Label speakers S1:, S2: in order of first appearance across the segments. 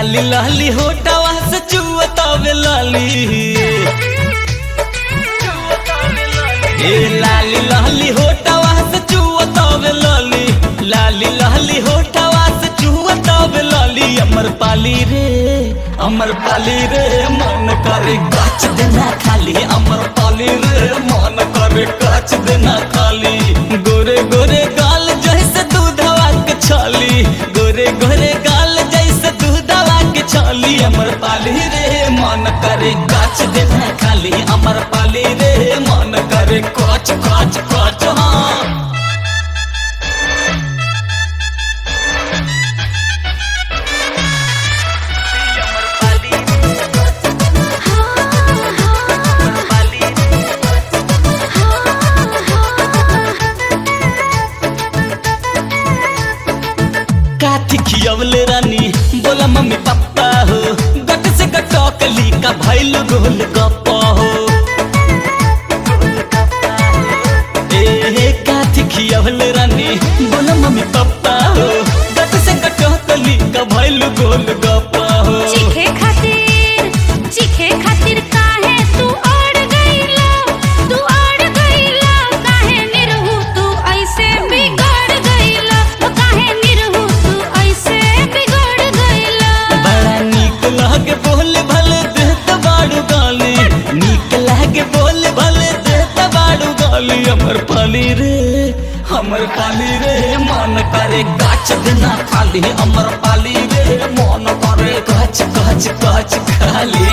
S1: लाली लाली होटवा से चुअतावे लाली ए लाली लाली होटवा से चुअतावे लाली लाली लाली होटवा से चुअतावे लाली अमर पाली रे अमर पाली रे मन करे गाछ देना खाली अमर पाली रे मन करे गाछ देना खाली गोरे गोरे गाल जैसे दूधवा के छाली गोरे गोरे गाल जैसे दूधवा के छाली अमर पाली रे मन करे गाछ देना खाली अमर पाली रे मन करे काच काच काच हाँ काठी खियवले रानी बोला मम्मी पापा हो गट से गटकली का भैल गोल गप्पा हो ए काठी खियवले रानी बोला मम्मी पापा हो गट से गटकली का भैल गोल गप्पा हो
S2: चीखे खातिर चीखे खातिर काहे तू अड़ गईला तू अड़ गईला काहे निरहु तू ऐसे बिगड़ गईला ओ काहे निरहु तू ऐसे बिगड़ गईला
S1: बड़ा नीक लागे बोले भले देत बाड़ू गाली नीक लागे बोले भले देत बाड़ू गाली हमर पाली रे हमर पाली रे मन करे गाछ देना खाली हमर पाली रे मन करे गाछ गाछ गाछ खाली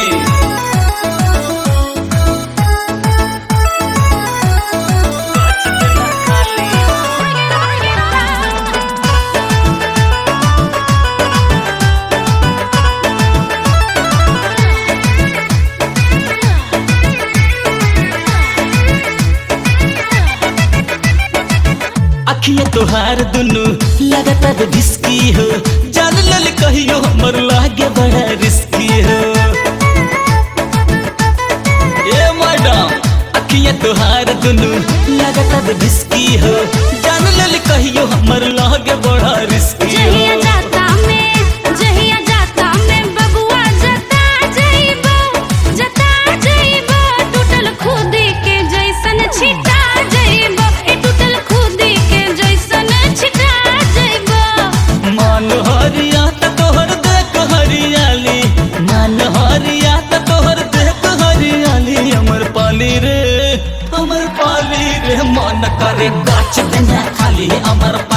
S1: अखिया तोहार दुनु लगातार रिस्की हो जान लल कहियो हमर लागे बड़ा रिस्की हो ए मैडम अखिया तोहार दुनु लगातार रिस्की हो जान लल कहियो हमर लागे बड़ा रिस्की
S2: जहिया
S1: हो
S2: जाता में जहिया जाता में बबुआ जता जइबो जता जइबो टूटल खुदी के जैसन छिटा जइबो ए टूटल खुदी के जैसन छिटा जइबो
S1: मान हरिया त तोहर देख हरियाली मान हरिया त तोहर देख हरियाली हमर पाली रे हमर पाली रे मन करे गाछ देना खाली हमर